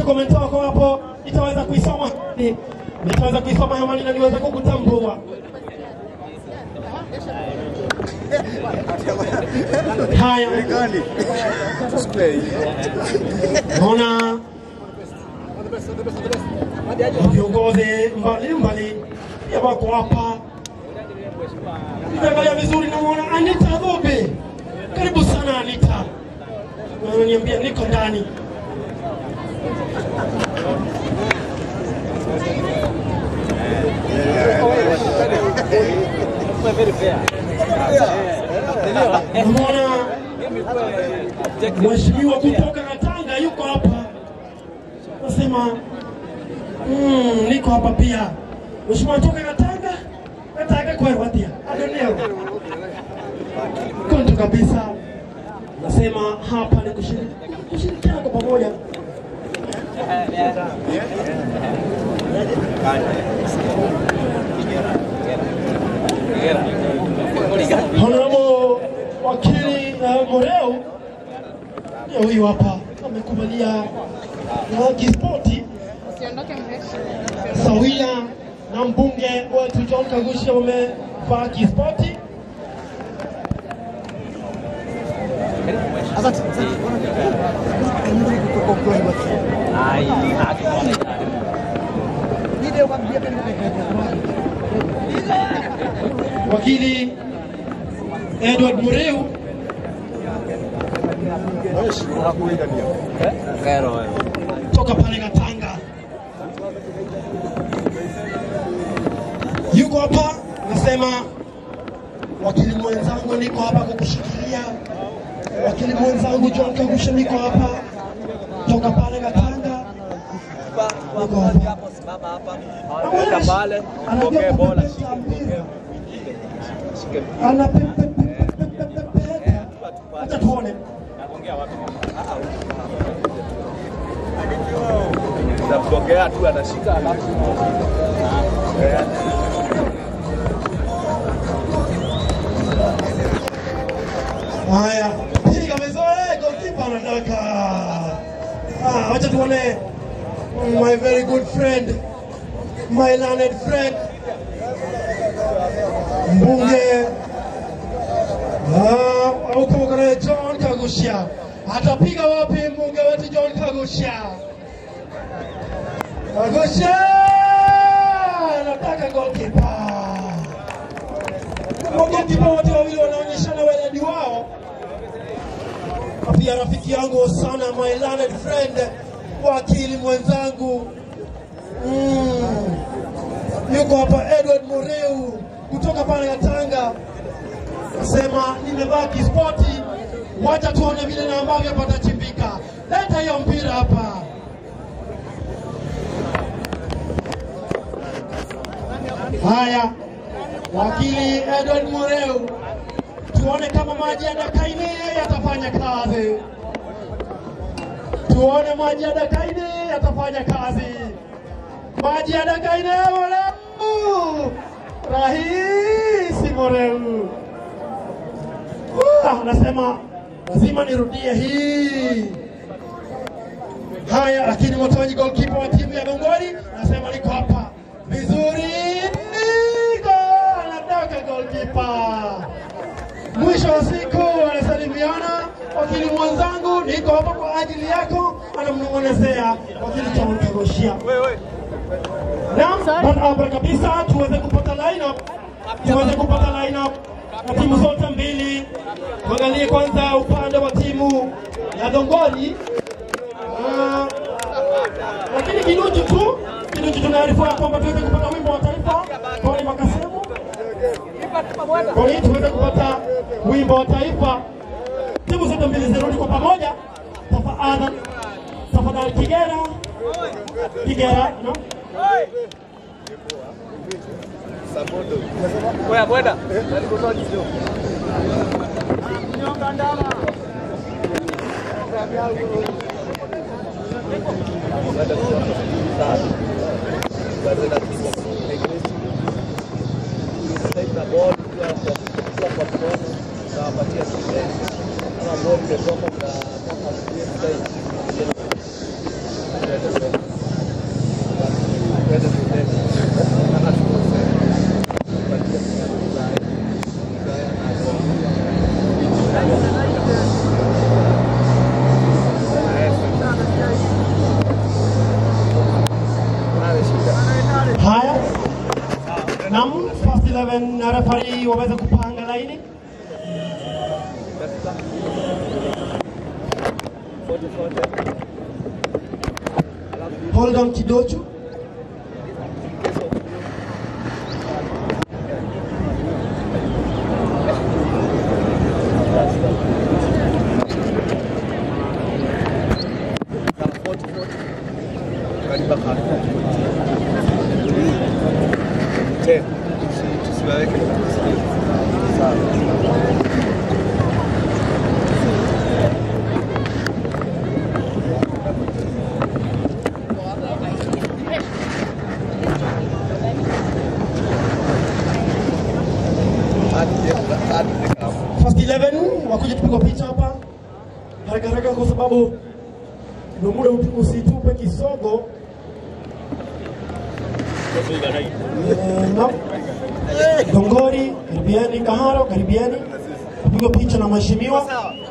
comment wako hapo, nitaweza kuisoma Ni- nitaweza kuisoma hewani na niweze kukutambua. Haya, naona viongozi mbalimbali pia wako hapa. Nikiangalia vizuri, namwona Anita Dhobe. Karibu sana Anita, niambia niko ndani. Namwona mheshimiwa kutoka Katanga yuko hapa, nasema mm, niko hapa pia. Mheshimiwa kutoka Katanga, Katanga kwewatia adoneo konto kabisa, nasema hapa ni kushiriki- kushirikiana kwa pamoja. Honorable wakili uh, Moreu ndio huyu hapa amekubalia uh, kispoti Usiondoke mrefu. sawia na mbunge wetu John Kagusha wamevaa kispoti. Wakili Edward Moreu toka pale Katanga yuko hapa, nasema wakili mwenzangu, niko hapa kukushikilia. Wakili mwenzangu John Kagusha, niko hapa toka pale Katanga, niko hapa Weka pale, Anajua pokee bola, kupepeta shike, mpira. shike. Anapepepepepepepeta. Acha tuone. Napokea tu anashika alafu Eh, Haya, piga vizuri, goalkeeper anataka. Ah, wacha tuone my very good friend, my learned friend, mbunge ah, au kama kuna John Kagusha atapiga wapi mbunge wetu John Kagusha? Kagusha anataka goalkeeper. Magokipa wote wawili wanaonyeshana weledi wao. Na Pia rafiki yangu sana, my learned friend, wakili mwenzangu mm. yuko hapa Edward Moreu kutoka pale Katanga, nasema nimevaa kispoti, wacha tuone vile na ambavyo patachimbika. Leta hiyo mpira hapa. Haya, wakili Edward Moreu, tuone kama maji ya Dakaine yatafanya kazi, tuone maji ya Dakaine yatafanya kazi. Maji ya Dakaine Moreu, rahisi Moreu. Ah, nasema lazima nirudie hii. Haya, lakini Motonyi goalkeeper wa timu ya Gongoni nasema niko hapa vizuri, niko anataka goalkeeper. Mwisho wa siku wanasalimiana, wakili mwenzangu, niko hapa kwa ajili yako, anamnong'onezea wakili John Kagoshia. Naam, barabara kabisa, tuweze kupata lineup, tuweze kupata lineup na timu zote mbili. Tuangalie kwanza upande wa timu ya Dongoni. Ah, lakini kinuchu tu kinuchu tunaarifiwa kwamba tuweze kupata wimbo wa taifa Tony Makasemu, kwa hiyo tuweze kupata wimbo wa taifa. Timu zote mbili zirudi kwa pamoja, tafadhali, tafadhali. Kigera, Kigera, no? Bweda, bweda. Kama Hold on kidocho. First 11 wakuja tupigwa picha hapa haraka haraka, kwa sababu ndio muda utu- usitupe kisogo. Eh, naam. Dongori, karibiani. Kaharo, karibiani. Tupigwa picha na mheshimiwa.